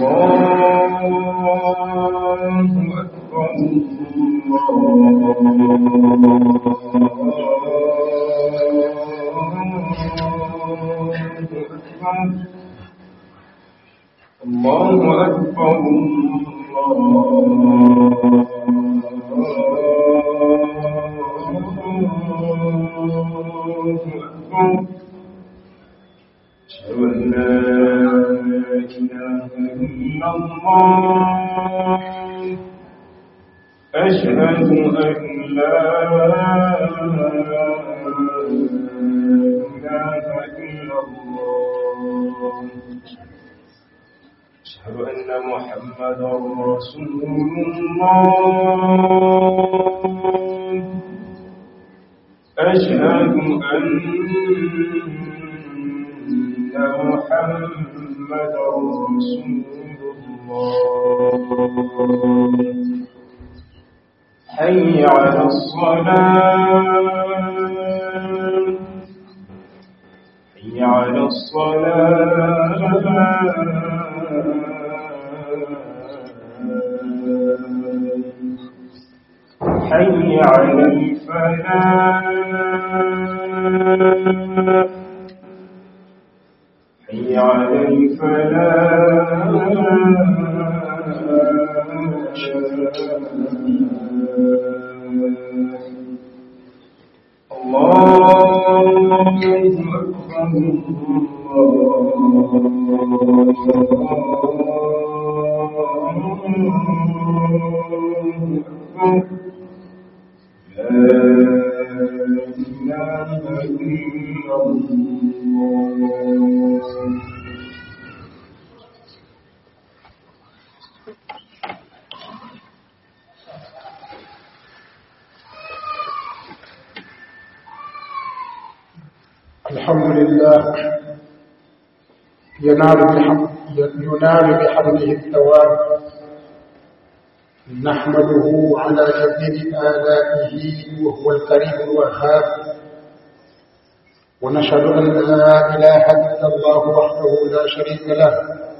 الله أكبر الله أكبر الله أكبر الله أكبر أشهد أن لا إله إلا الله أشهد أن لا إله إلا الله أشهد أن محمدا رسول الله أشهد أن محمدا رسول الله حي على الصلاة حي على الصلاة حي على الفلاح حي على الفلاح الله أكبر الله أكبر لا إله إلا الله الحمد لله ينال بحمد ينال بحمده الثواب نحمده على جزيل آلائه وهو الكريم الوهاب ونشهد أن لا إله إلا الله وحده لا شريك له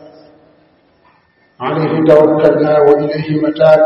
عليه توكلنا وإليه متاب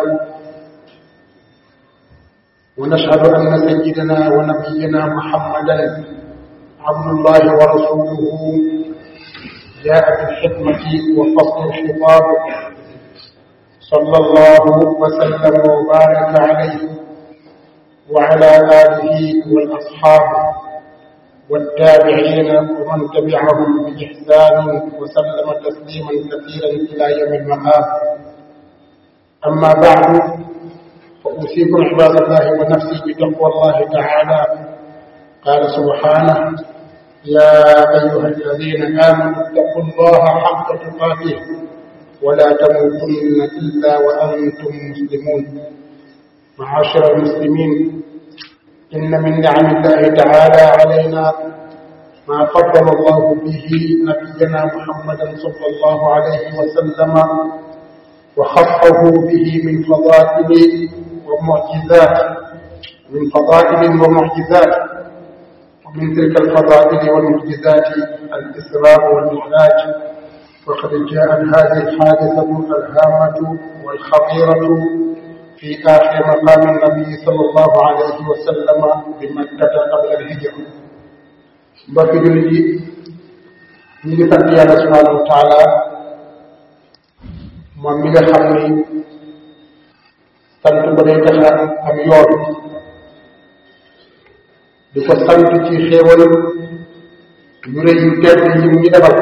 ونشهد أن سيدنا ونبينا محمدا عبد الله ورسوله جاء بالحكمة وفصل الخطاب صلى الله وسلم وبارك عليه وعلى آله والأصحاب والتابعين ومن تبعهم بإحسان وسلم تسليما كثيرا إلى يوم المآب أما بعد فأوصيكم عباد الله ونفسي بتقوى الله تعالى قال سبحانه يا أيها الذين آمنوا اتقوا الله حق تقاته ولا تموتن إلا وأنتم مسلمون معاشر المسلمين إن من نعم الله تعالى علينا ما فضل الله به نبينا محمدا صلى الله عليه وسلم وخصه به من فضائل ومعجزات من فضائل ومعجزات ومن تلك الفضائل والمعجزات الإسراء والمعراج وقد جاءت هذه الحادثة الهامة والخطيرة في آخر مقام النبي صلى الله عليه وسلم بمكة قبل الهجرة mbokki jullit yi ñu ngi sant yàlla subhanahu wa taala moom mi nga xam ni sant ko day tax a am yoon di ko sant ci xéewal yu rëy yu tedd yi mu ñu defal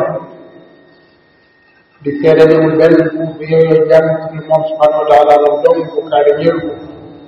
di seede ni mu benn buur bi yooyu jàng ci moom subhanahu wa taala la dong bokkaale ñëru ko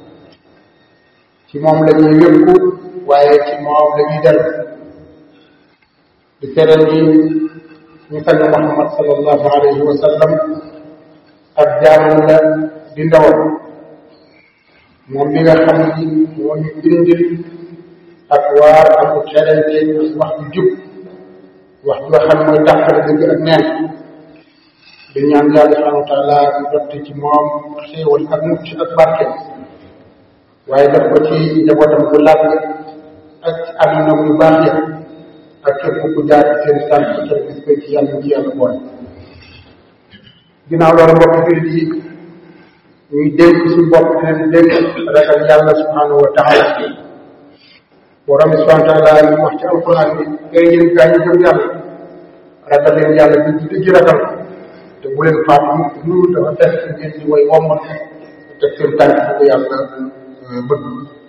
ci moom la ñuy wékku waaye ci moom la ñuy dellu di seede ni ñu sang Muhammad sallallahu alayhi wa sallam ak jaamam la di ndawam moom mi nga xam ni moo ñu indil ak waar ak xelante wax ju jub wax ju nga xam mooy tàqale dëgg ak neen di ñaan yàlla subhanahu wa taala mu dotti ci moom xéewal ak mucc ak barke waaye def ko ci njabootam bu làgg ak ci àdduna yu baax ya ak képp ku jaar ci seen tànk ci bis ko ci yàlla ci yàlla boole ginnaaw loolu mbokk jullit yi ñuy dénk suñu bopp di leen dénk ragal yàlla subhanahu wa taala borom bi subhanahu wa taala ñu wax ci alquran bi ngay yéen gaa ñu gëm yàlla ragal leen yàlla di di ji ragal te bu leen faat mukk loolu dafa fekk ngeen di way wommat te seen tànk bu ko yàlla bëgg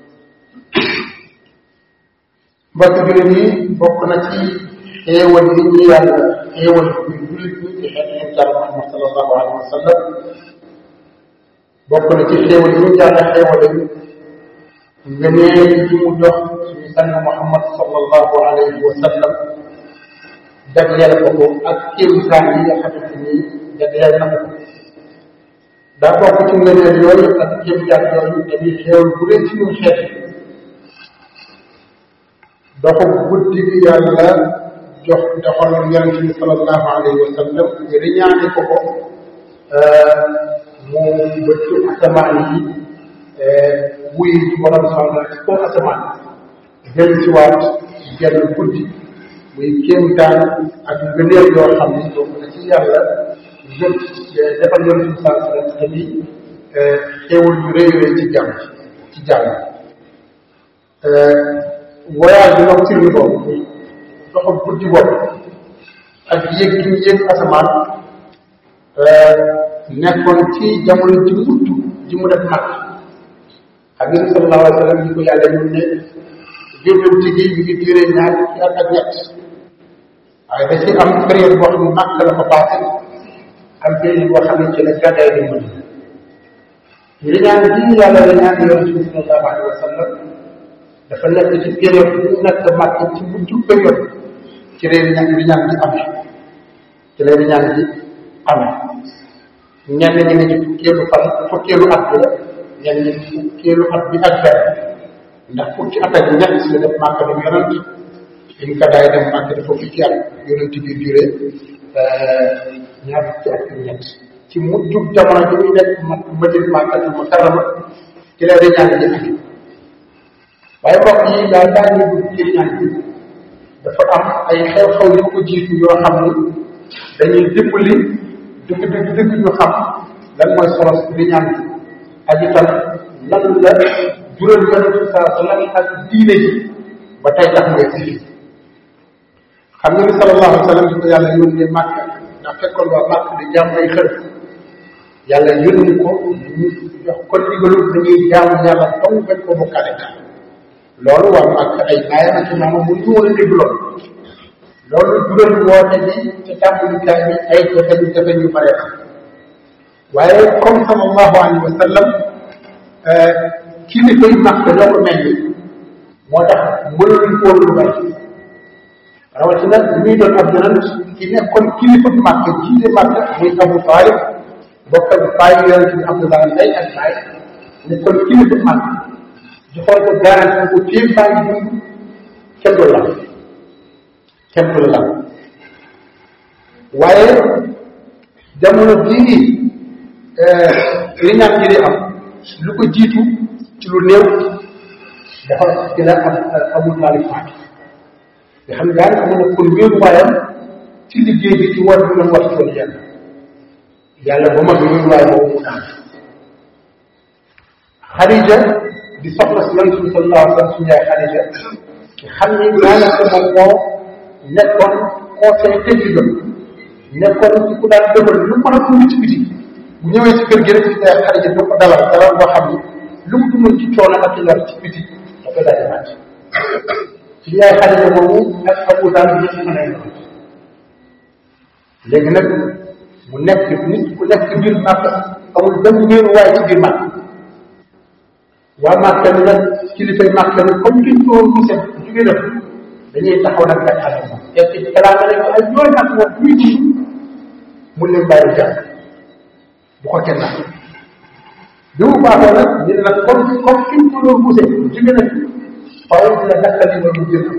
mbokk jullit yi bokk na ci xéewal yi ñu yàlla xéewal ñu jullit ñi ci xeet yéen jàll Muhammad sallallahu alayhi wa sallam bokk na ci xéewal yi ñu yàlla xéewale ngëneel yi mu jox suñu sang Muhammad sallallahu alayhi wa sallam jagleel ko ko ak kéemtaan yi nga xamante ni jagleel na ko daa bokk ci ngëneel yooyu ak kéemtaan yooyu dañuy xéewal bu leen ci ñun xeet doxu guddi gi yàlla jox doxal yonente bi sallallahu alayhi wa sallam riñaane ko ko mu bëcc asamaan yi wuy ci borom soxla ci kaw asamaan jël si waat genn guddi muy kéemtaan ak ngëneel yoo xam ni donc na ci yàlla jot defal yonente bi sallallahu alayhi wa sallam tamit xéewal yu rëy rëy ci jàmm ci jàmm voyage bi nocturne boobu doxam guddi boobu ak yéeg gi ñu yéeg asamaan nekkoon ci jamono ji mujj ji mu def mag xam ngeen sallallahu alayhi wa sallam ñi ko yàlla ñun ne yóbbante gi mi ngi duré ñaar ci at ak ñett waaye da ci am période boo xam ne màkk la ko passé am période boo xam ne ci la gàddaay di mën li ñaan ji yàlla la ñaan yonente bi sallallahu alayhi wa sallam dafa nekk ci période bi nekk màkk ci mujj période ci leen ñaan bi ñaan bi amee ci leen ñaan bi amee ñenn ñi ne ci fukkeelu fan fukkeelu at bi la ñenn ñi fukkeelu at bi ak benn ndax fukki at ak ñett la def màkk dem yonent biñ ko daay dem màkk dafa fukki at yonent bi duré ñaar fukki at ak ñett ci mujjub jamono bi muy nekk ma madin màkkatul mukarrama ci la di ñaan bi amee waaye mbokk yi daal daa ñu dugg ci ñaan bi dafa am ay xew-xew yu ko jiitu yoo xam ni dañuy dimbali dëgg dëgg dëgg ñu xam lan mooy solo di ñaan bi ak itam lan la jural yonente bi saa sallam ak diine ji ba tey tax mooy si xam nga ni sallallahu alayhi wa sallam di ko yàlla yónnee màkk ndax fekkoon waa màkk di jàmm ay xër yàlla yónni ko ñu jox ko ndigalu dañuy jaamu yàlla dong bañ ko bokkaale daal loolu waa màkk ay baayam ak maama mu ñu woon a dégg loolu loolu jural woote bi te tàmbalikaay bi ay jafe jafe yu bare waaye comme sallallahu alayhi wa sallam kilifa yi màkk ñoo ko mel ni moo tax mënuñ ko lu bari rawatina bi muy doon ab yonent ki nekkoon kilifa bi màkk jiite màkk muy Abu Talib bokk ak bàyyi yonent bi Abdullah ndey ak baay nekkoon kilifa bi màkk joxoon ko garanti ko fii baa ngi dund kenn du la kenn du la waaye jamono bii li ñaan gi di am lu ko jiitu ci lu néew dafa ci la am amul taalib faati nga xam ne daanaka mën na kon wéeru waayam ci liggéey bi ci war bi doon wax tool yàlla yàlla ba mag wéeru waay boobu mu naan Xadija di soxla si yonent bi sallallahu alayhi wa sallam suñu yaay Xadija xam ni daanaka moom moo nekkoon conseil technique nekkoon ci ku daan dëbal lu mën a dund ci biti bu ñëwee ci kër gi rek ci yaay Xadija da ko dalal dalal boo xam ni lu mu dundoon ci coono ak ci lor ci biti da koy daal di màcc ci yaay Xadija moomu ak Abu Talib ñëpp mën a léegi nag mu nekk nit ku nekk ci biir màkk amul benn wéeru waaye ci biir màkk waa Màkka ni nag kilifay Màkka ni comme kiñ ko woon gisee jugee def dañuy taxaw nag nga xale moom te ci kalaame nañ ko ay yoon nag moom muy ji mun leen bàyyi jàpp bu ko kenn nag bi mu baaxoo nag ñu ne nag comme comme kiñ ko doon gisee jugee na faaw dina dakkali ba mu jël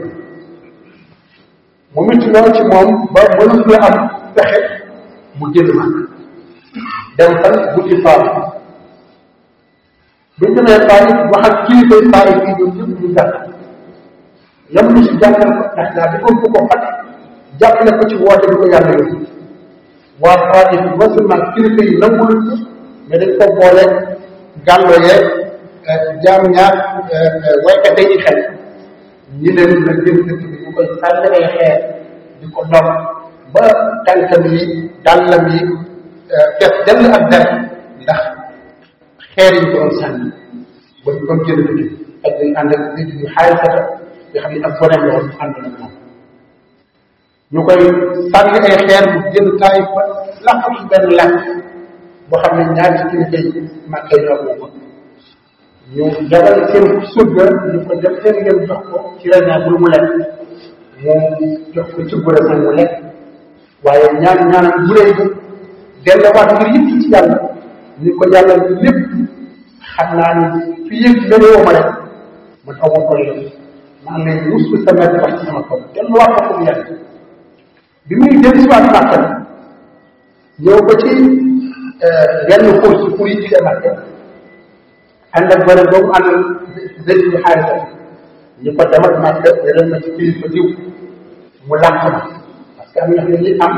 mu mit lool ci moom ba mënul la am pexe mu jël ma dem fan guddi faamu bu ñu demee Taif wax ak kilifa Taif yi ñoom ñëpp ñu gàtt yam lu si jàngal ko ndax daa defoon ko ko fat jàppale ko ci woote bi ko yàlla yóbbu waa Taif non seulement kilifa yi nangul mais dañ ko boole gàllo yeeg jaam ñaar waykat yi xel ñi leen la gën dëkk bi ñu koy sànni ay xeer di ko dom ba tànkam yi dàllam yi def dell ak der ndax xeer yi ko doon sànni ba ñu doon génn dëkk ak ñu ànd ak nit ñu xaay sata nga xam ne ak boneem la woon ànd na moom ñu koy sànni ay xeer bu génn taay ba làq ci benn làkk boo xam ne ñaari kilifa yi màkkee ñoo ko ñu jabal seen surga ñu ko def seen ngeen jox ko ci rañaa bu mu lekk mu jox ko ci gure moom mu lekk waaye ñaan ñaanam bu rëy bi delluwaat ngir yëpp ci yàlla ni ko yàlla lépp xam naa ni fi yëg beneen ma rek man aw ma toll maa ngi lay mus sa mett wax ci sama kaw delluwaat ko comme yàlla bi muy dellu si waat màkka ñëw ba ci benn xur ci xur yi jige màkka ànd ak bëri boobu ànd zëy bi xaarisa ñu ko demat màkka yeneen ma ci kilifa diw mu lànk ma parce que am na ñi am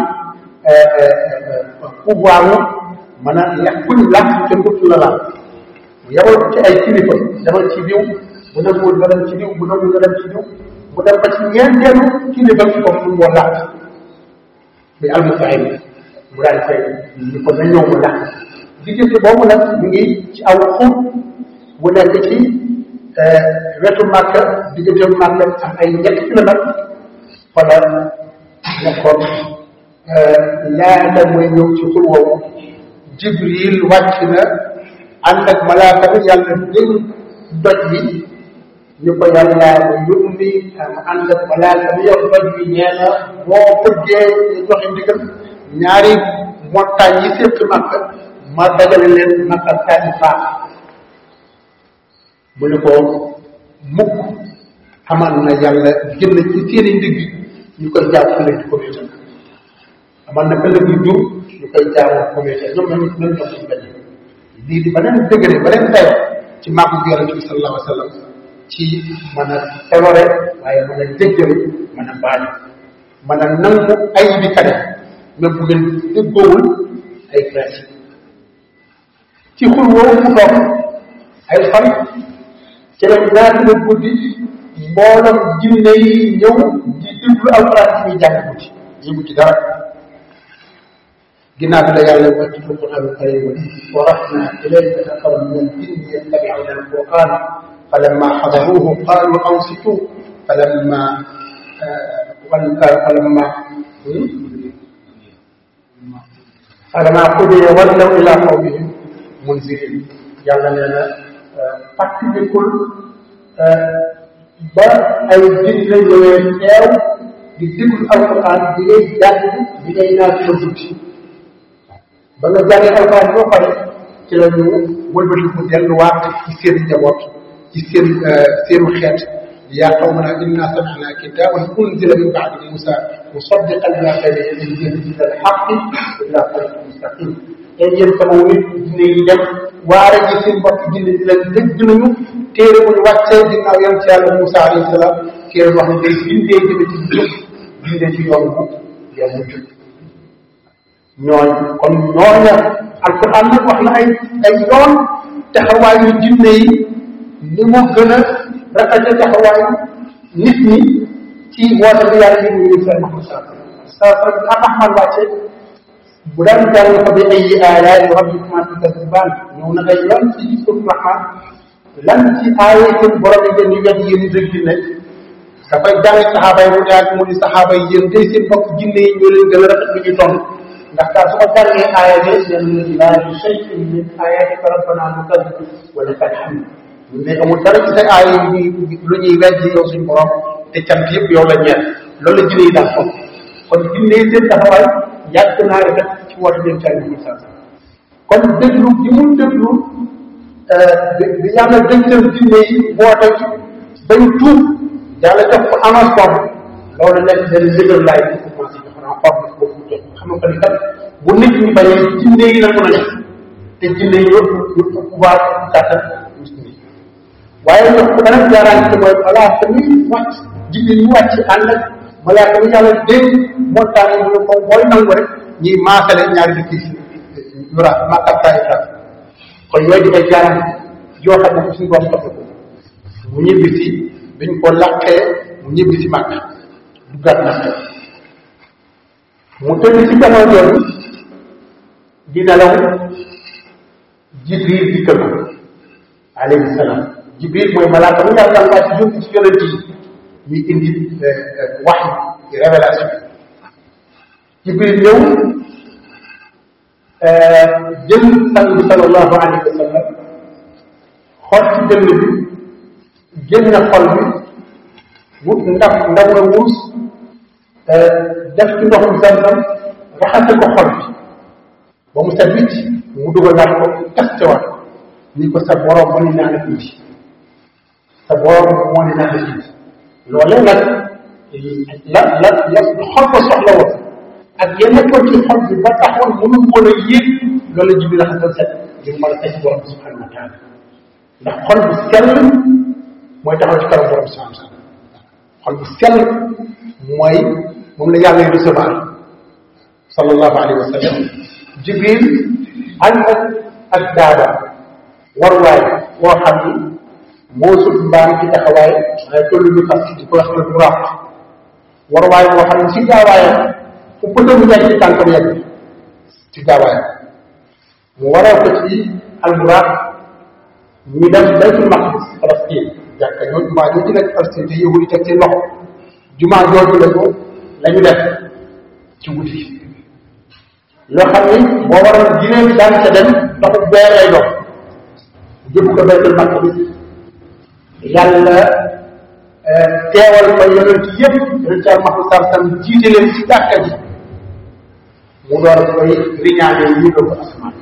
pouvoir mën a yàq kuñ lànk kenn dootu la laal mu yebal ko ci ay kilifa demal ci diw bu nanguwul nga dem ci diw bu nanguwul nga dem ci diw bu dem ba ci ñeenteelu kilifa ci ko mu moo lànk muy almusaayib mu daal koy ñu ko na ñëw mu lànk diggante boobu nag ñu ngi ci aw xur bu nekk ci wetu Màkka diggante Màkka am ay ñetti kilomètre fa la nekkoon laata mooy ñëw ci xur woowu Jibril wàcc na ànd ak malaaka bi yàlla dégg doj bi ñu ko yàlla yónni am ànd ak malaaka bi yow doj bi nee na boo bëggee ñu joxe ndigal ñaari montagne yi séq Màkka ma dajale leen Màkka kaani faax mu ne ko mukk amal na yàlla jël ci seeni ndigg ñu koy jàppale ci communauté amal na ëllëg yu jur ñu koy jaamoo communauté ñoom ñoom ñoom ñoom suñu benn lii di beneen degré beneen dayo ci màggu yonente bi sallallahu alayhi wa sallam ci mën a tolore waaye mën a jéggale mën a baale mën a nangu ay bi kane même bu ngeen déggoowul ay principe ci xur woowu mu toog ay fan ci la ñaati la guddi mboolam jinne yi ñëw di déglu alquran ci muy jàng guddi yëngu ci dara ginnaaw bi la yàlla wàcc ci alquran karim wa rahna ilayka nafaran min al-jinni yattabi'una al-qur'ana falamma hadaruhu qalu ansitu falamma falamma falamma qudiya wallaw ila qawmihim munzirin yàlla nee na fàttalikul ba ay jinne ñëwee teew di déglu alquran di ngay jàng di ngay naan sa guddi ba nga jàngee alquran boo pare ci la ñu wëlbati mu delluwaat ci seen njaboot ci seen seenu xeet yaa qawmana inna sami'na kitaban unzila min ba'di musa musaddiqan lima bayna yadayhi ila al-haqqi wa ila tariqin mustaqim te yéen sama nit jinne yi dem waare ji seen bopp jinne di leen dégg nañu téere bu ñu wàccee ginnaaw yam ci yàlla Moussa alayhi salaam téere wax ne day bindee jëme ci jub bindee ci yoon bu yoon bu jub ñooñ kon ñooña alquran nag wax na ay ay yoon taxawaayu jinne yi ni mu gën a rafete taxawaayu nit ñi ci woote bi yàlla yi mu ñu seen Muhammad saa saa saa am Ahmad wàcce bu daan jàng fa bi ay aayaati rabbikumaa tukazzibaan ñëw na ay yoon ci suuf Rahmaan lan ci aaye seen borom yi ngeen di wet yéen dëgg ne dafay jàng saxaaba yi mu daal mu ni saxaaba yi yéen day seen mbokk jinne yi ñoo leen gën a rafet lu ñuy tontu ndax daal su ko jàngee aaya de yéen laa bi shay'in min aayaati rabbanaa nukazzib wa lakal hamd ñun de amul dara ci sa aaya yi lu ñuy weddi yow suñu borom te cant yëpp yow la ñeel loolu la jinne yi daan foog kon jinne yi seen taxawaay yàgg naa rafet ci woote dem ci àll kon déglu gi mu déglu bi yàlla dégtal jinne yi woote ci bañ tuub yàlla jox ko avance boobu loolu nekk benn ndigal laay bi commencé jox naa forme boobu mu jox xam nga ni kat bu nit ñi bañee jinne yi nangu nañ te jinne yi yëpp ñu pouvoir kàttan waaye jox ko beneen garanti mooy malaaka mi wàcc jinne yi wàcc ànd ak malaaka mi yàlla dégg montagne yi mu ne ko booy nangu rek ñuy maasale ñaari dëkk yi yura Makka Taïfa kon yooyu di ay garanti yoo xam ne suñu borom jox ko mu ñibbi si biñ ko laqee mu ñibbi si Makka duggaat Makka mu tëdd ci jamono yooyu di nelaw Jibril dikkal ko alayhi salaam Jibril mooy malaaka mu yàlla wàcc jóg ci yonent yi ñuy indi wax révélation Jibril ñëw jël sang bi sallallahu alayhi wa sallam xool ci dënn bi génn xol bi wut ndax ndaw la wuus def ci ndoxum zamzam raxase ko xol bi ba mu set wicc mu dugalaat ko kastewaat ko ni ko sa borom moo ni naan tuuti sa borom moo ni naan tuuti loolee nag la la la xol ko soxla woon ak yenn ko ci xol bi ba taxoon mënu woon a yéeg loolu la jibi raxasal set ngir mën a teg borom subhanahu wa taala ndax xol bu sell mooy taxaw ci kanam borom subhanahu wa taala xol bu sell mooy moom la yàlla y recevoir sallallahu alayhi wa sallam jibril ànd ak daaba warwaay woo xam ni moo sut mbaam ci taxawaay waaye tollu ñu fas di ko wax al buraq warwaay woo xam ne ci gaawaayam fu pëtam yegg ci tànkam yegg ci gaawaayam mu waral ko ci al buraq ñu dem baytul maqdis Palestine jàkka ñoo jumaa ñoo ci nekk Palestine te yahudi teg ci loxo jumaa jooju la ko la ñu def ci guddi loo xam ni boo waral ginéem daan ca dem ndoxu bee lay dox jëpp ko baytul maqdis yàlla teewal fa yonent yëpp yonent al mahmud sar sam jiite leen ci jàkka ji mu door koy riñaane yi ko asamaan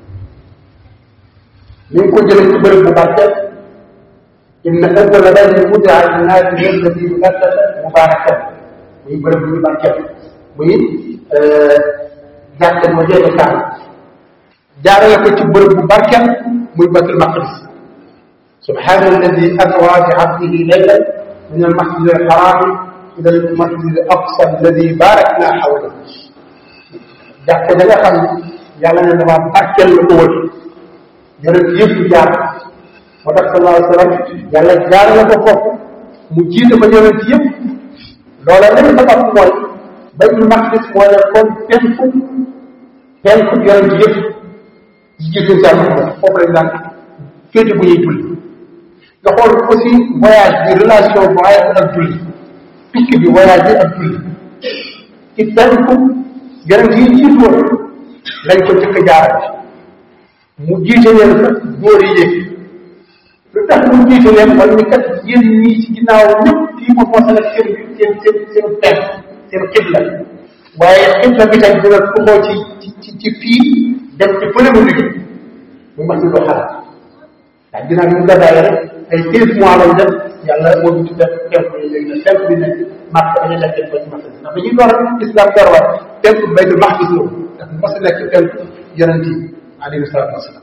mi ngi ko jëlee ci bërëb bu barkeel inna awwala baytin wudi'a linnaasi lalladi bi bakkata mubarakan muy bërëb bu ñu barkeel muy jàkka moo jeexe kaam jaarale ko ci bërëb bu barkeel muy baytul maqdis subhana alladi asra bi abdihi laylan min almasjid alharami ila almasjid alaqsa alladi barakna hawla jàkka da nga xam yàlla ne dama barkeel la ko wër yonent yëpp jaar moo tax sallallahu alayhi wa sallam yàlla jaar la ko foofu mu jiite ko yonent yëpp loola lañ sabab mooy baytul maqdis mooy ne kon penku penku yonent yëpp yi jiite jàmm foofu lañ daan féete bu ñuy julli nga xool aussi voyage bi relation voyage ak julli picc bi voyage bi ak julli ci penku yonent yi jiitu woon lañ ko jëkk jaarale mu jiite leen fa góor yi yéeg lu tax mu jiite leen wala ni kat yéen ñii ci ginnaaw ñëpp fii moom moo seen seen seen seen seen pen seen xibla waaye xibla bi tam dina tuxoo ci ci ci fii dem ci fële mu liggéey mu mas lu xalaat ndax ginnaaw bi mu gàddaay rek ay seize mois lañ def yàlla moo ñu def temp yi léegi nag temp bi nekk màkk dañu nekk ba ci màkk ndax dañuy door islam door waat temp baytul maqdis la ndax mu mas a nekk temp yonent yi alayhi salaatu wasalaam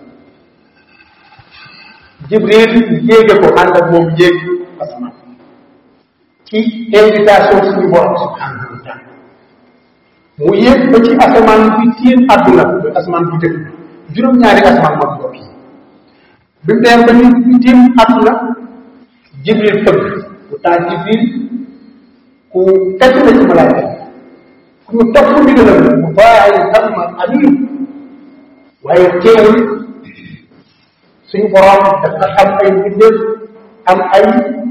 jibril yéege ko ànd ak moom yéeg asamaan ci invitation suñu borom subhanahu wa taala mu yéeg ba ci asamaan bi tiim àdduna muy asamaan bu jëkk juróom-ñaari asamaan moom bopp yi bi mu dem ba ñu bi tiim àdduna jibril fëgg bu taa jibril ku tedd la ci malaaka yi ku ñu topp ndigalam mu bàyyi sama amin waaye teewul suñu borom dafa am ay mbindeef am ay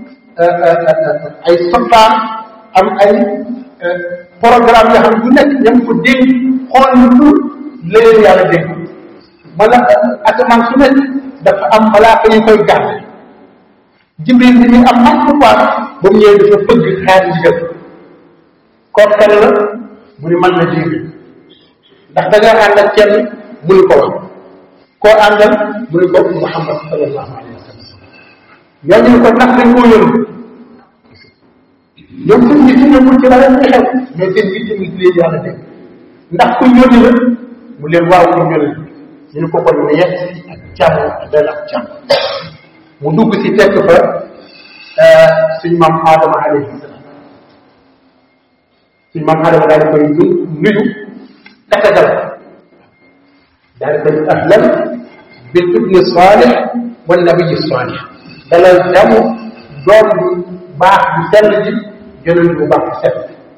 ay soldat am ay programme yoo xam ne bu nekk ña ko dégg xool lu dul leen yàlla dégg mala asamaan su nekk dafa am malaaka yu koy gàtt jibril bi ñu am am pouvoir ba mu ñëwee dafa bëgg xaar ndigal kooku kan la mu ni man la jibril ndax da nga ànd ak kenn mënu ko wax koo àndal mu ne ko Muhammad sallallahu alayhi wa sallam ñooñu ne ko ndax dañ koo yónni ñoom seen nit ñi ñëwul ci la leen xew mais seen nit ñi leen yàlla dégg ndax ku yónni la mu leen waaw ku yónni ñu ne ko kon ne yegg si ak jàmm ak dal ak jàmm mu dugg si fekk fa suñu maam Adama alayhi salaam suñu maam Adama daal di koy nuyu tatagal daal dañ ahlan bil ibni salih wa nabiyi salih dalal damu doom bu baax bu sell ji yonent bu baax bu sell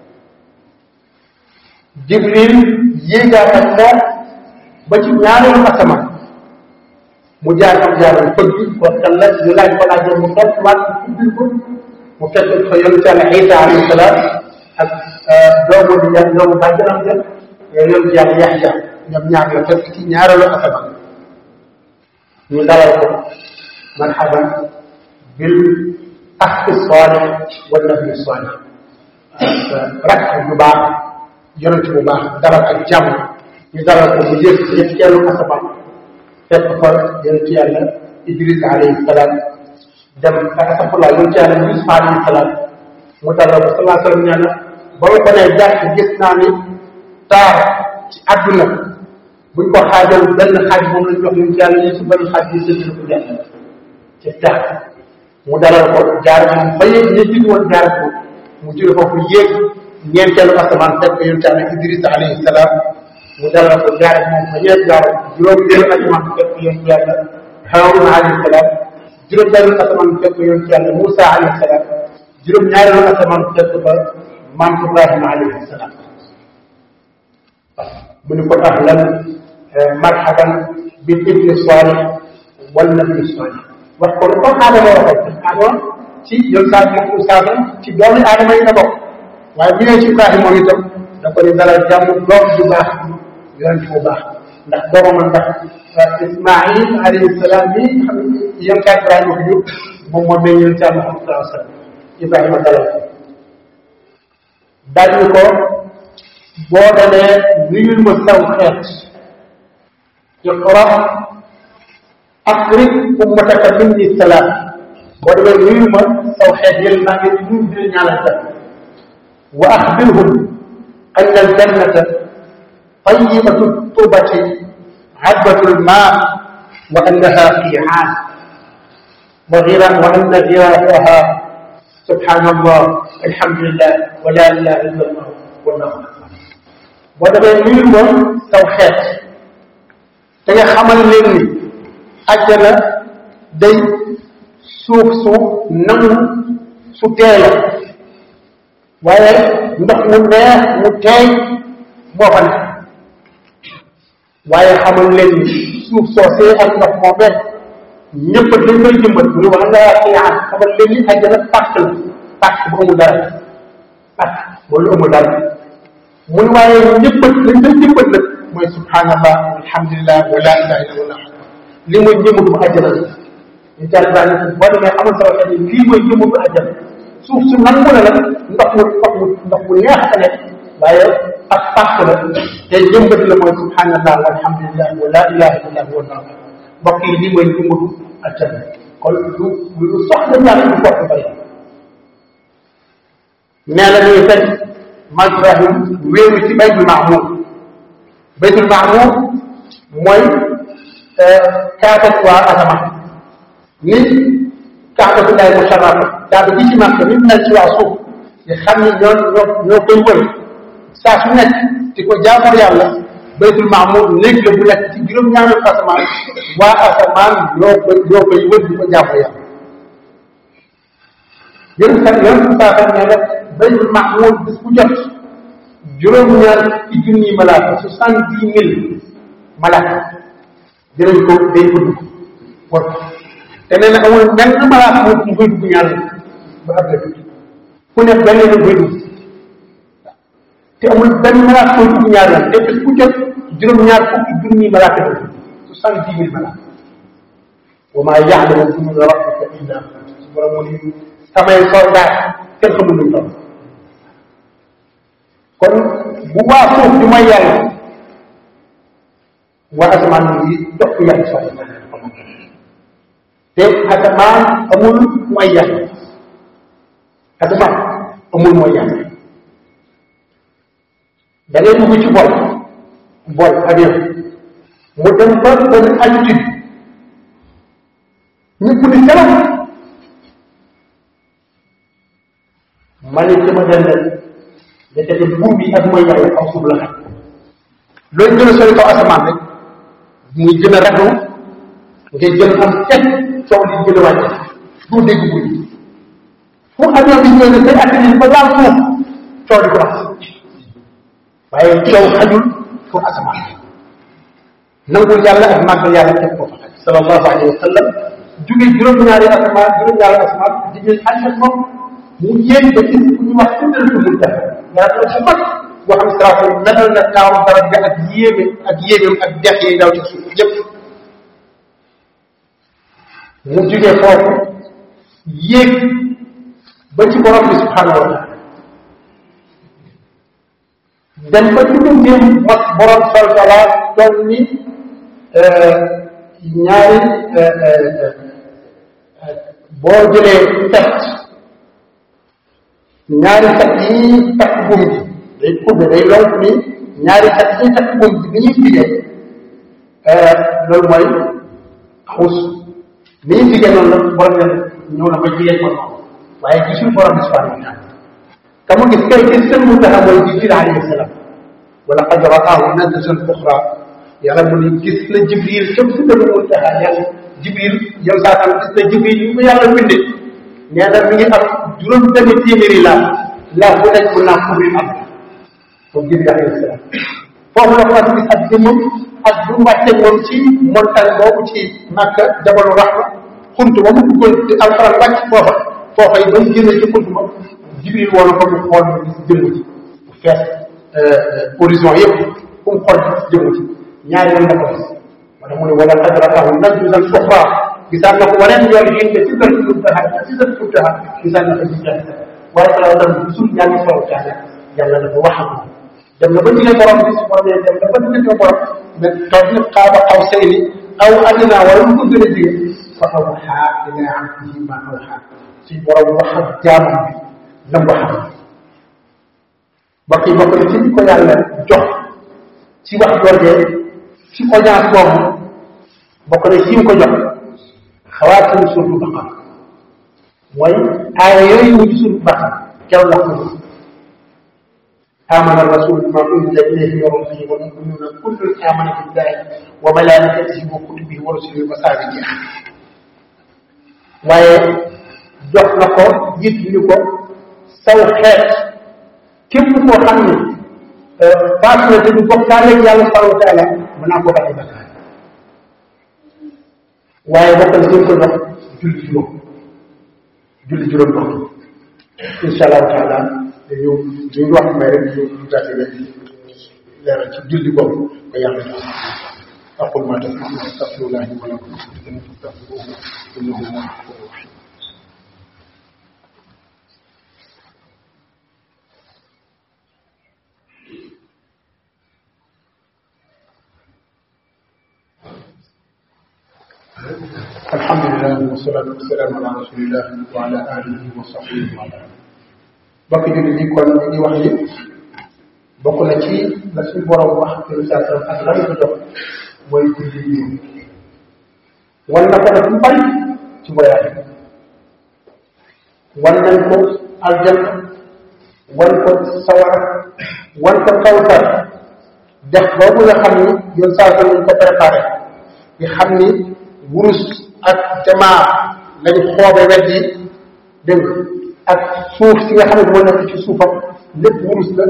jibril yéegaat ak moom ba ci ñaareelu asamaan mu jaar am jaaram fëgg ko kan la ñu laaj ko laaj mu topp waat ubbil ko mu fekk fa yonent yàlla Isa alayhi salaam ak doomu di yàlla doomu bàjjanam ja yonent yàlla Yaxya ñoom ñaar la fekk ci ñaareelu asamaan ñu dalal ko marhaban bil axi salih wa nabi salih rakk bu baax yonent bu baax dalal ak jàmm ñu dalal ko mu yëg ci ñetteelu asamaan fekk fa yonent yàlla Idris alayhi salaam dem asafullah yonent yàlla Yusuf alayhi salaam mu dalal ko salaa sallam nee na ba ma ko nee jàkk gis naa ni taar ci àdduna buñ ko xaajal benn xaaj moom lañ jox yonent yàlla Yusuf benn xaaj bi sëdd ko def ci taar mu dalal ko jaar moom ba yéeg ñi jiitu woon jaar ko mu jóge foofu yéeg ñeenteelu asamaan fekk yonent yàlla Idris alayhi salaam mu dalal ko jaar moom fa ñeent jaar juróom benn asamaan fekk yonent yàlla Haaruna alayhi salaam juróom benn asamaan fekk yonent yàlla Moussa alayhi salaam juróom ñaareelu asamaan fekk fa maam Ibrahima alayhi salaam mu ni ko ahlan marhaban bil ibni salih wal nabi salih wax ko ni comme aadama waxoon aadama ci yoon saa bi moom saa ci doomi aadama yi la bokk waaye bu ñëwee ci Ibrahima moom itam da ko ni dalal jàmm doom ju baax yonent bu baax ndax doomam ndax Ismaïl alayhi salaam bi xam yéen kaa Ibrahima ko jur moom moo meñ yonent Yàlla Muhammad sallallahu alayhi wa sallam Ibrahima dalal ko daal ni ko boo demee nuyul ma saw xeet iqra aqrib ummataka minni salaam boo demee nuyul ma saw xeet yéen maa ngi nuyu di ñaanal sa wa axbirhum anna aljannata tayyibatu turbati عذبة الماء وأنها قيعان وغرا وأن غراسها سبحان الله الحمد لله ولا إله إلا الله والله أكبر ودابا نيل موم ساو خيت da nga xamal leen ni àjjana day suuf su nangu su tee la waaye ndox mu neex mu teey moo fa nekk waaye xamal leen ni suuf soosee ak ndox moo benn ñëpp dañ koy jëmbat ñu wax nga xiyaan xamal leen ni àjjana pàcc la pàcc bu amul dara pàcc boobu amul dara mu ne waaye ñëpp dañ koy jëmbat nag mooy subhanallah alhamdulillah wa la ilaha illallah li mooy jëmmatu àjjana ñu jàll baa ne boo demee xamal sama xel ni lii mooy jëmmatu àjjana suuf su nangu la nag ndox mu ndox mu ndox mu neex a nekk waaye ak pàcc la te jëmbat la mooy subhanallah walhamdulillah wa la ilaha illallah wallahu akbar mbokk yi lii mooy jëmbatu àjjana kon lu lu soxla yàlla du foofu bari nee na ñuy fekk mag Ibrahim wéeru ci baytul maamur baytul maamur mooy kaaba waa asamaan ni kaabatullahi musharrafa kaaba gi ci màkk ni mel ci waa suuf nga xam ni ñoo ñoo ñoo koy wër saa su nekk di ko jaamu yàlla baytul maamur néeg la bu nekk ci juróom-ñaari asamaan waa asamaan ñoo koy ñoo koy wër di ko jaamu yàlla yéen sax yéen saa sax nee na baytul maamur bis bu jot juróom-ñaar ci junni malaaka soixante dix mille malaaka dinañ ko day ko dugg war te nee na amul benn malaaka mu mu koy dugg ñaar ba ab la ku ne benn la koy dugg te amul benn malaaka koy dugg ñaar yoon te bis bu jot juróom-ñaar fukki junni malaaka la soixante dix mille malaaka wa maa yaalamu junuuda rabbika illa su borom mu ni samay soldat kenn xamul lu toll kon bu waa suuf di mooy yàlla waa asamaan yi dox ko yàlla soxla te asamaan amul mooy yàlla asamaan amul mooy yàlla da ngay dugg ci bol bol avion mu dem ba benn altitude ñëpp ni selam ma ne sama dendal da te buum bi ak mooy yàlla aw suuf la xam looy gën a sori kaw asamaan rek muy gën a raglu ngay gën a am teg coow li gën a wàcc doo dégg buy fu avion bi ñëw ne day atterrir ba laal suuf coow di ko wax waaye coow xajul fu asamaan nangul yàlla ak màggal yàlla teg ko fa xaj sallallahu alayhi wa sallam jóge juróom-ñaari asamaan juróom-ñaari asamaan di jël ànd ak moom mu yéeg ba ci fu ñuy wax sidratul muntaha garab la bu mag boo xam siraatal melal na taawu garab ga ak yéeme ak yéegam ak dex yi daw ci suuf yépp mu jóge foofu yéeg ba ci borom bi subhanahu wa taala dem ba ci bunteem mas borom sol sala toll ni ñaari boo jëlee tet ñaari tet yi takk buum bi day kubbe day lonk ni ñaari tet yi takk buum bi ni ñuy figee loolu mooy xus ni ñuy figee noonu la borom ne ñëw na ba jigéen ko noonu waaye gisul borom bi subhanahu wa taala ka mu gis kay gis seen muntaha mooy jibril alayhi salaam wala qad raahu nazlatan uxra yàlla mu ne gis na jibril képp si dëgg muntaha yàlla jibril yow saa tam gis na jibril ñu ko yàlla bindee nee na mi ngi am juróom benn téeméeri laa laa bu nekk mun naa couvrir am moom jibril alayhi salaam foofu la ko gis ak jëmmam ak bu wàcce moom ci montagne boobu ci Makka jabalu rahma xunt ba mu duggoon ci alxuraan wàcc foofa foofa yi ba mu génne ci xunt ba jibril woon ko mu xool mu gis jëmm ji bu fees horizon yëpp fu mu xool gis jëmm ji ñaari yoon la ko gis moo tax mu ne wala qad raahu nazlatan uxra gisaan na ko waneen yoon yi nga ci kër muntaha ci sa muntaha gisaan na ko ci jàng waaye salaa tam gisul ñaari solo jàng yàlla dafa wax ak moom dem na ba jigéen borom bi su borom dem na ba jigéen borom mais toog na xaaba aw sayni aw adina wala lu ko gën a jege fa awxaa ila abdihi ma awxaa suñ borom wax ak jaamam bi lam ko xam bokk yi bokk na ci ko yàlla jox ci wax joojee ci audience boobu bokk na ci ko jox xawaatim suufu baqara mooy aaya yooyu mu ci suufu baqara keroog la ko آمن الرسول بما أنزل إليه من ربه والمؤمنون كل آمن بالله وملائكته وكتبه ورسله وصحبه waaye jox na ko yit ñu ko saw xeet képp koo xam ne faatu na te du bokkaale ak yàlla subhanahu wa taala mën naa ko bàyyi bakkaar waaye bokk na ko jox julli juróom julli juróom bokk incha allahu taala dañu dañu wax may rek ñu ñu gàtte rek leeral ci julli boobu ko yàlla jox aqul ma tasmaun astaghfirullah wa lakum fastaghfiruhu innahu huwa al-ghafur rahim الحمد لله والصلاة والسلام على رسول الله وعلى آله وصحبه وعلى آله bokk jullit yi kon ñu ngi wax ni bokk na ci la suñu borom wax ci risaatam ak lan ko jox mooy julli yi wan na ko nag lu bari ci voyage wan nañ ko aljanna wan ko sawara wan ko kawsar def boobu nga xam ni yoon saa ko ko préparé nga xam ni wurus ak jamaa lañ xoobe wet yi dégg ak suuf si nga xam ne moo nekk ci suufam lépp wurus la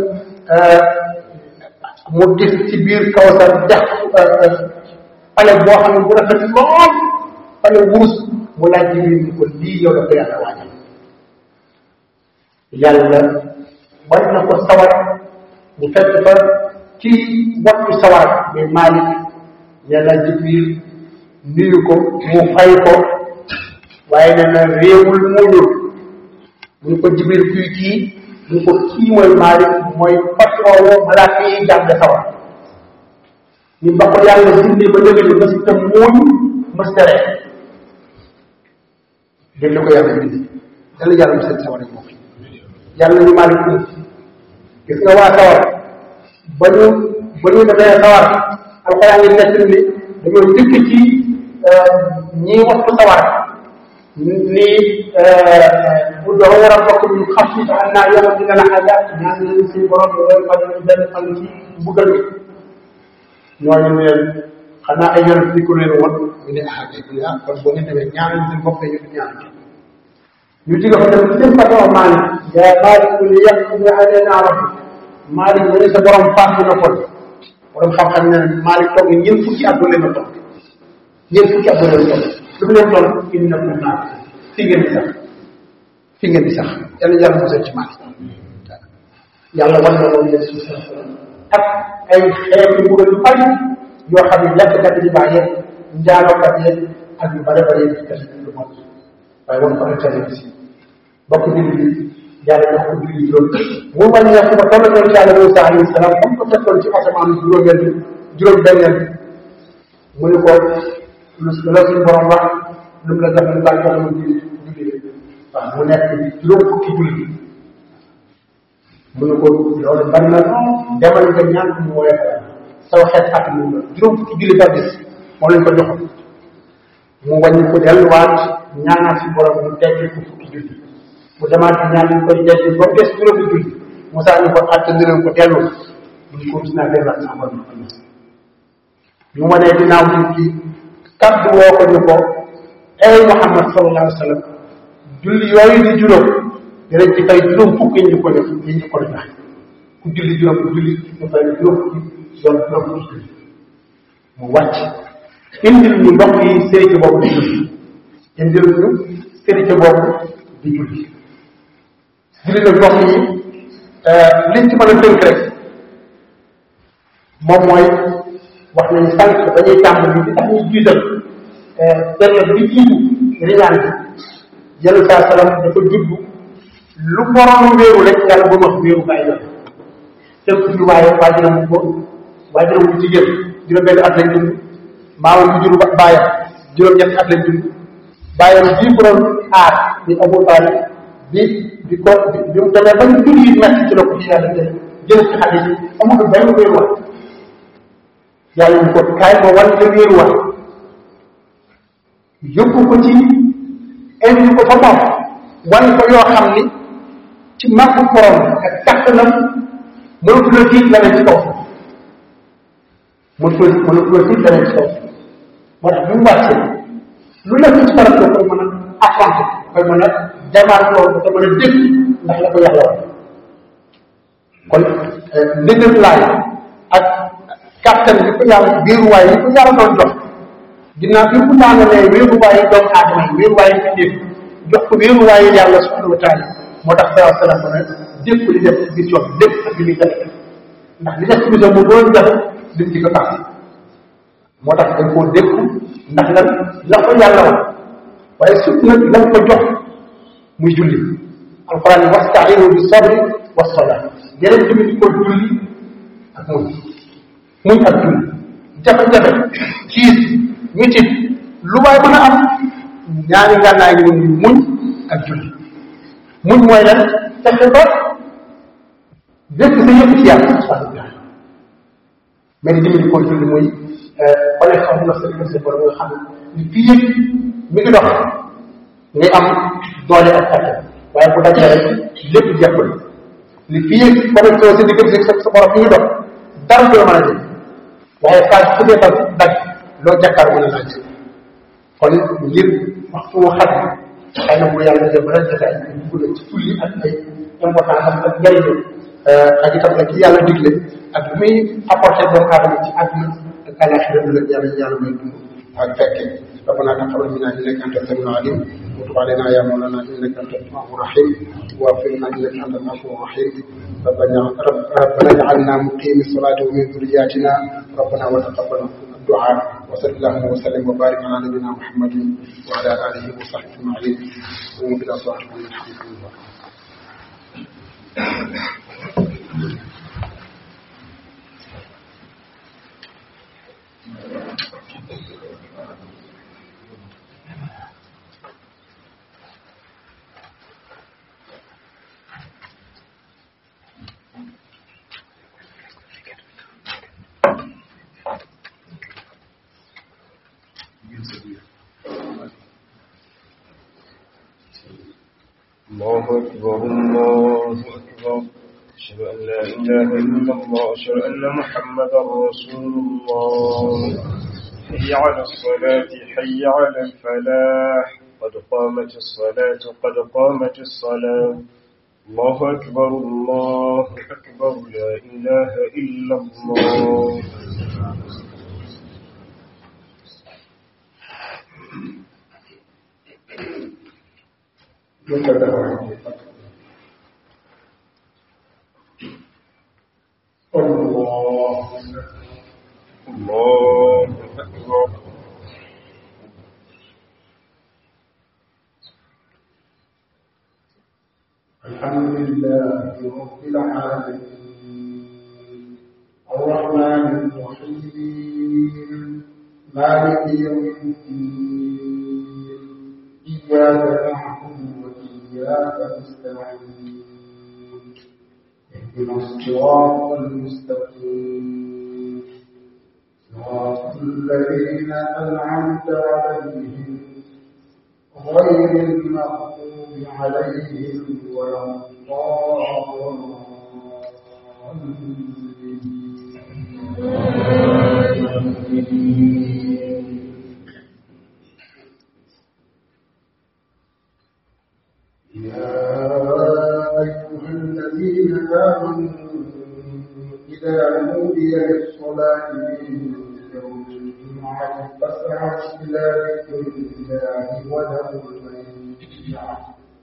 mu gis ci biir kawsar dex pale boo xam ne bu rafet lool pale wurus mu laaj jibril ni ko lii yow la ko yàlla waajal yàlla war na ko sawar mu fekk fa ci wattu sawar mais Malik yàlla jibril nuyu ko mu fay ko waaye nee na réewul muñul mu ne ko jibril kuy kii mu ne ko kii mooy Malik mooy patron woo malaaka yi jàng sawar ñu ba ko yàlla bindee ba dëgg mës ta muuñ mës ta ree dégg ko yàlla bindee dana yàlla mës ta sawar ak moom yàlla ñu Malik ko gis nga waa sawar ba ñu ba ñu defee sawar alxuraan ngi nekk ni dañoo dëkk ci ñi waxtu sawar ni bu doon war a bokk ñu xam si xam naa yow dina la xajaat ñaan nañu suñu borom ñu doon faj ñu benn fan ci mbugal mi ñooñu ne leen xanaa ay yonent di ko leen woon ñu ne ah kay ñu ne ah kon boo ngeen demee ñaanal seen bopp ñu ñaanal ñu jóge fa dem seen patron Malick yaa Malick ku li yàq ñu alee naa wax Malick mu ne sa borom fàttu na kon borom xam-xam ne Malick toog ni ñeent fukki at leen a toog ñeent fukki at leen toog lu mu leen toll indi na pour naan fii ngeen di sax fii ngeen di sax yàlla yàlla musal ci Malick yàlla wan na loolu yéen suuf ak ay xeetu mbugal yu bari yoo xam ne lekkkat yi bàyyee njaalookat yeeg ak yu bare bare yi def lu mot waaye wan ko internet si bokk nit bi yàlla jox ko julli juróom mu wàññeeku ba toll ci yàlla Moussa alayhi salaam comme ko fekkoon ci asamaan juróomeel bi juróom benneel bi mu ne ko lu la suñu borom wax lu mu la jox lu baax jox mu julli julli waaw mu nekk juróom fukki julli mu ne ko loolu bari na demal nga ñaan ko mu woowee ko saw xeet at mu la juróom fukki julli par bis moo lañ ko joxoon mu wàññi ko delluwaat ñaanaat si borom mu teggi ko fukki julli mu demaat ñaan ñu koy teggi ba mu des juróomi julli Moussa ñu ko àtte leen ko dellu mu ko gis naa delluwaat sa borom ñu ma nee ginnaaw bi kii kaddu woo ko ñu ko ay Muhammad sallallahu alayhi wa sallam julli yooyu di juróom dinañ ci fay juróom fukk yi ñu ko def yi ñu ko joxe ku julli juróom julli ñu fay juróom fukki yoon juróom fukki mu wàcc indil ñu ndox yi sérité boobu di julli indil ñu sérité boobu di julli julli nag ndox yi liñ ci mën a tënk rek moom mooy wax nañ sànq dañuy tàmbali li tax ñuy jiital période bi jiitu riñaan bi yàlla saa salaam dafa judd lu borom wéeru rek yàlla bu wax wéeru bàyyi la tënk fi waaye waajuram bu góor waajuram bu jigéen juróom benn at lañ dund maamam bu juru baayam juróom ñetti at lañ dund baayam bii ko doon aar di Abu Talib bi di ko bi mu demee ba ñu jur yi metti ci la ko ci yàlla jël jël ci xale yi amatul benn wéeruwaay yàlla ñu ko kaay ma wan la wéeruwaay yóbbu ko ci indi ko fa moom wan ko yoo xam ni ci màggu borom ak kàttanam mënatu la tiit la ne ci kaw mënatu la mënatu la tiit la ne ci kaw moo tax bi mu wàccee lu nekk ci barab la koy mën a affronter koy mën a jamaar loolu koy mën a dégg ndax la ko yàlla wax kon ndëgër laay ak kàttan bi ko yàlla wéeruwaay yi ko yàlla doon jox ginnaaw bi mu daanalee wéeruwaay yi doomu aadama yi wéeruwaay yi def jox ko wéeruwaay yi yàlla subhanahu wa taala moo tax saa salaam ne dépp li def ci biir lépp ak li muy jafe ndax li def ci biir mu doon jafe lim ci ko tax moo tax dañ koo dépp ndax lan la ko yàlla wax waaye surtout nag la ko jox muy julli alquran yi wastainu bi sabri wa sola yeneen tamit di ko julli ak muñ muñ ak julli jafe-jafe xiis mitit lu waay mën a am ñaari ngànnaay yi muy muñ ak julli muñ mooy lan fexe ba bépp sa yëpp ci yàlla subhanahu wa taala mais di di ko julli muy connexion bu la sa diggante sa borom nga xam ni fii yëpp mi ngi dox ngay am doole ak kàttan waaye bu dajee rek lépp jekkul li fii yëpp connexion sa diggante sa sa borom mi ngi dox dara du la mën a jël waaye phase su dee tam daj loo jàkkaar mën a laa jël kon ngir waxtu wu xat xëy na bu yàlla def ba jotaay bi dugg na ci tulli ak ay importance am ak njëriñ ak itam nag yàlla digle ak lu muy apporter doomu aadama ci àdduna ak alaxira bi la yàlla yàlla may dund ak fekke ربنا تقبل منا انك انت السميع العليم وتب علينا يا مولانا انك انت التواب الرحيم واغفر لنا انك انت الغفور الرحيم ربنا رب ربنا اجعلنا مقيم الصلاه ومن ذرياتنا ربنا وتقبل الدعاء وصلى اللهم وسلم وبارك على نبينا محمد وعلى اله وصحبه اجمعين قوموا الى صلاتكم الحمد لله الله أكبر الله أكبر أشهد أن لا إله إلا الله أشهد أن محمدا رسول الله حي على الصلاة حي على الفلاح قد قامت الصلاة قد قامت الصلاة الله أكبر الله أكبر لا إله إلا الله duka da wani Allah الله أكبر الحمد لله رب العالمين الرحمن الرحيم مالك يوم الدين إياك نعبد وإياك نستعين اهدنا الصراط المستقيم صراط الذين أنعمت عليهم غير المغضوب عليهم ولا الضالين يا أيها الذين آمنوا إذا نودي للصلاة من يوم الجمعة فاسعوا إلى ذكر الله وذروا البيع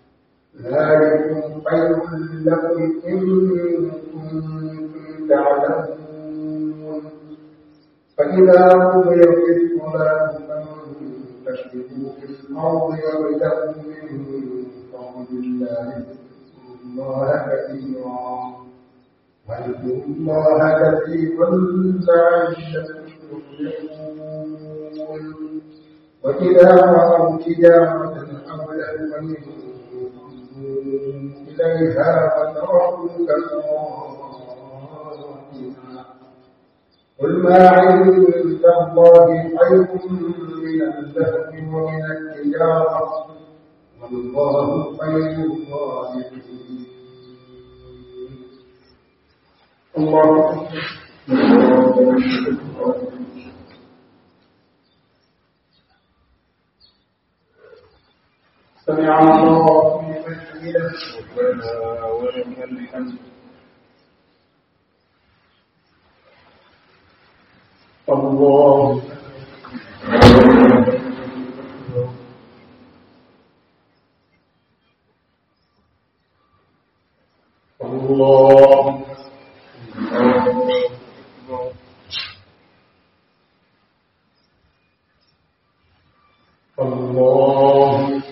ذلكم خير لكم إن كنتم تعلمون فإذا قضيت الصلاة فانتشروا في الأرض وابتغوا من فضل الله اذكروا الله كثيرا واذكروا الله كثيرا لعلكم تفلحون وإذا رأوا تجارة أو لهوا انفضوا إليها وتركوك قائما قل ما عند الله خير من اللهو ومن التجارة والله خير الرازقين الله سمع الله لمن حمده ربنا ولك الحمد الله الله الله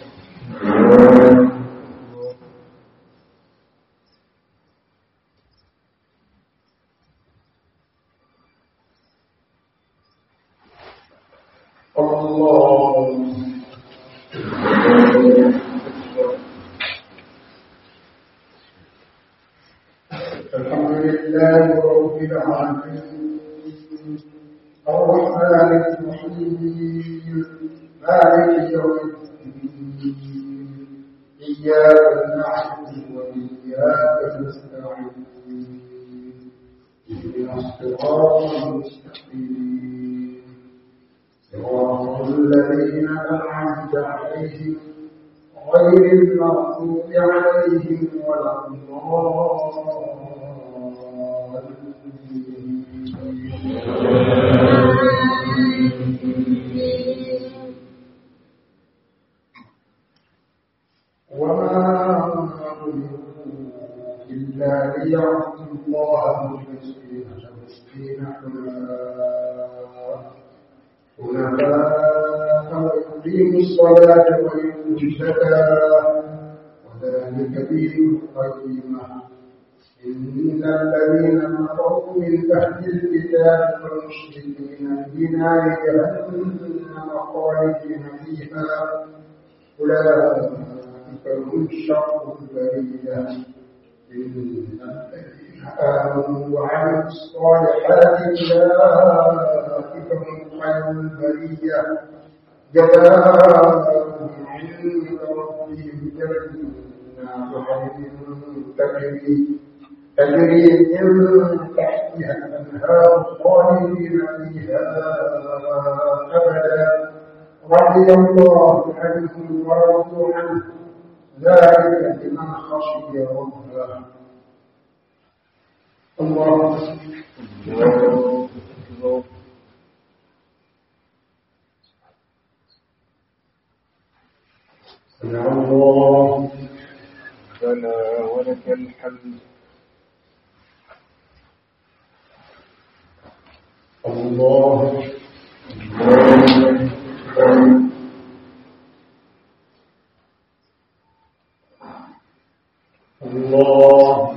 الله الحمد لله رب العالمين الرحمن الرحيم مالك يوم الدين إياك نعبد وإياك نستعين اهدنا الصراط المستقيم صراط الذين أنعمت عليهم غير المغضوب عليهم ولا الضالين وما أمروا إلا ليعبدوا الله مخلصين له الدين حنفاء حنفاء ويقيموا الصلاة ويؤتوا الزكاة وذلك دين القيمة إن الذين كفروا من أهل الكتاب والمشركين في نار جهنم خالدين فيها أولئك هم شر البرية إن الذين آمنوا وعملوا الصالحات أولئك هم خير البرية جزاؤهم عند ربهم جنات عدن تجري تجري من تحتها الأنهار خالدين فيها أبدا رضي الله عنهم ورضوا عنه ذلك لمن خشي ربه الله سمع الله ربنا ولك الحمد الله الله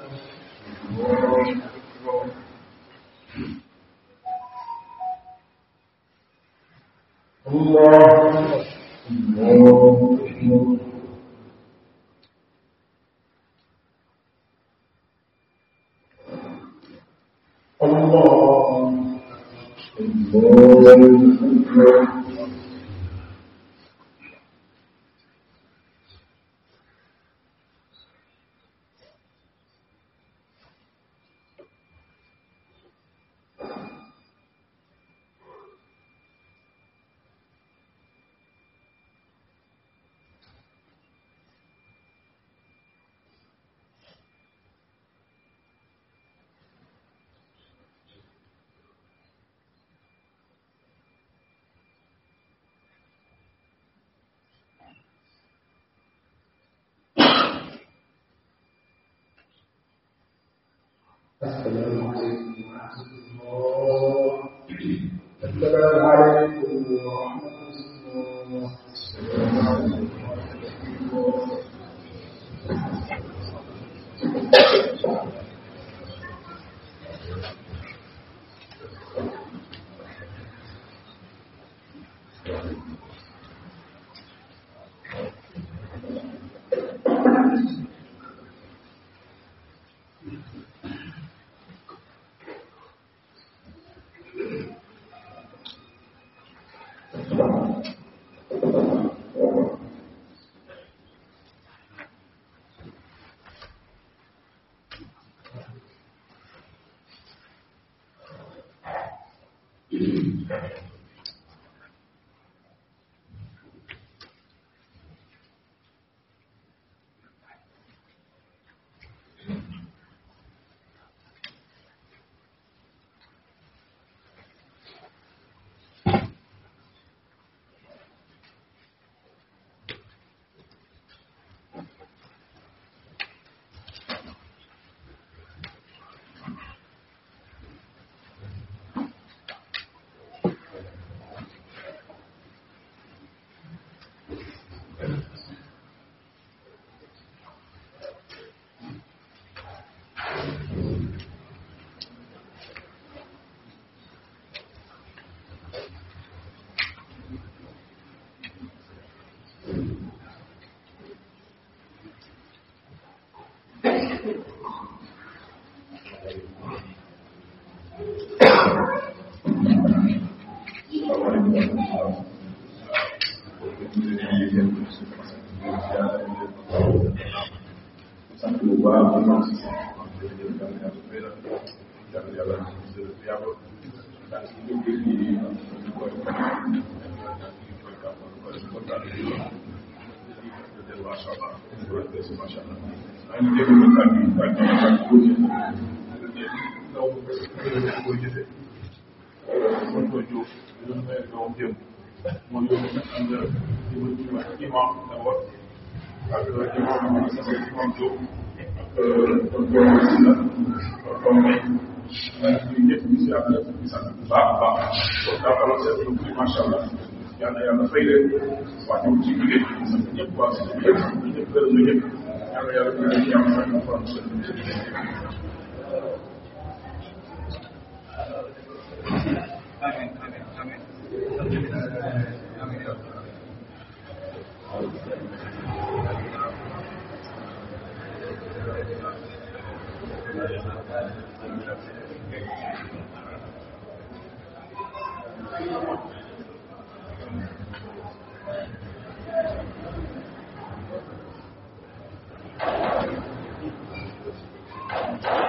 الله الله السلام عليكم ورحمة الله السلام عليكم ورحمة الله yàlla yàlla fay leen wax ñu ci liggéey bi sant ñëpp waa si ñëpp ñëpp gërëm na ñëpp yàlla yàlla ñu leen yàlla fay na faram seen Amin, amin, amin. Amin, ya Rabbi. Thank you.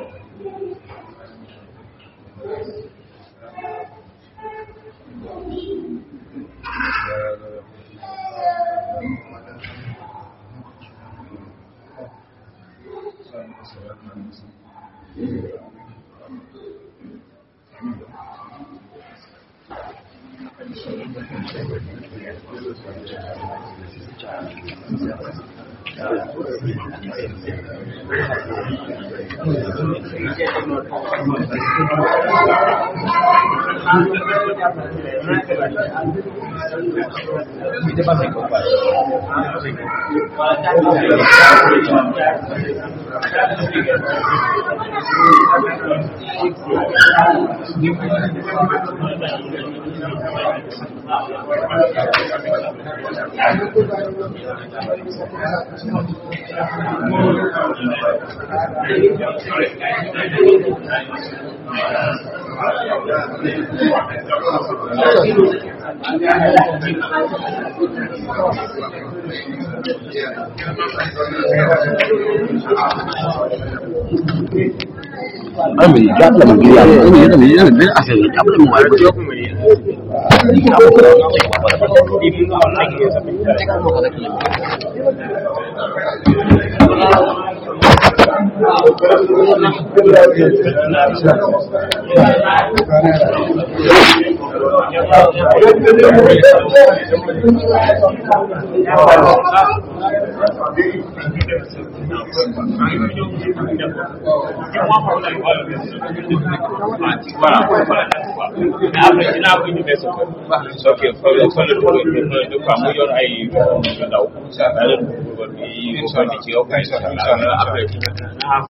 Ay, mình jàppale ma ngir yàlla ay yéen tamit yéen benn affaire yi jàppale ma waaye ba yokk ma nii. tegal ma ko rek. voilà après dinaa ko ñëwee sa kër. ok fa fa la dugal de quoi mu yor ay yu ndaw. daa leen dugal di di ci yow. après